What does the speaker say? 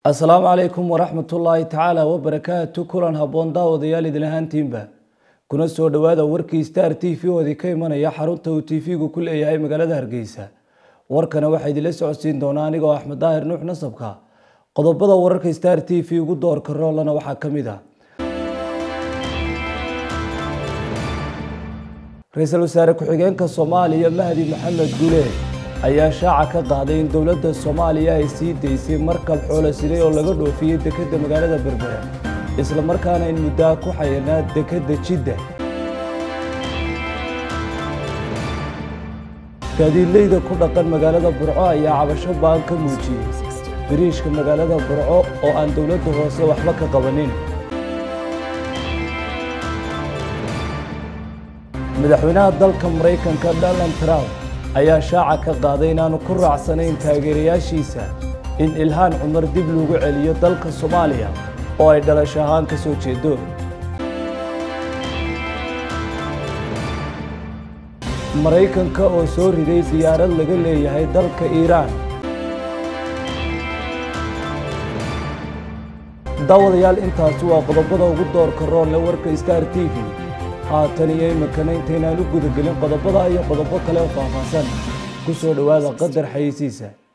asalaamu calaykum waraxmatullaahi tacaala wabarakaatu kulan habboon daawadayaal idin ahaantiinba kuna soo dhowaada warkii star t v oodi ka imanaya xarunta uu t v-gu ku leeyahay magaalada hargeysa warkana waxaa idinla socodsiin doonaa anigoo axmed daahir nuux nasabka qodobada wararka star t v ugu doorka roolana waxaa ka mid ah ra-iisul wasaare ku-xigeenka soomaaliya mahdi maxamed guleed ayaa shaaca ka qaaday in dowladda soomaaliya ay sii daysay markab xoolo siday oo laga dhoofiyey dekedda magaalada berbera isla markaana in muddaa ku xayanaa dekedda jidda gaadiidleyda ku dhaqan magaalada burco ayaa cabasho baan ka muujiyey biriishka magaalada burco oo aan dowladda hoose waxba ka qabanin madaxweynaha dalka maraykanka donald trump ayaa shaaca ka qaaday inaanu ku raacsanayn taageerayaashiisa in ilhaan cumar dib lagu celiyo dalka soomaaliya oo ay dhalasho ahaan ka soo jeedo maraykanka oo soo riday diyaarad laga leeyahay dalka iiraan daawadayaal intaasi waa qodobada ugu doorka roonle warka star t v haatan iyo iminkana intaynaan u gudagelin qodobada iyo qodobo kale oo faahfaahsan ku soo dhowaada qadar xayeysiisa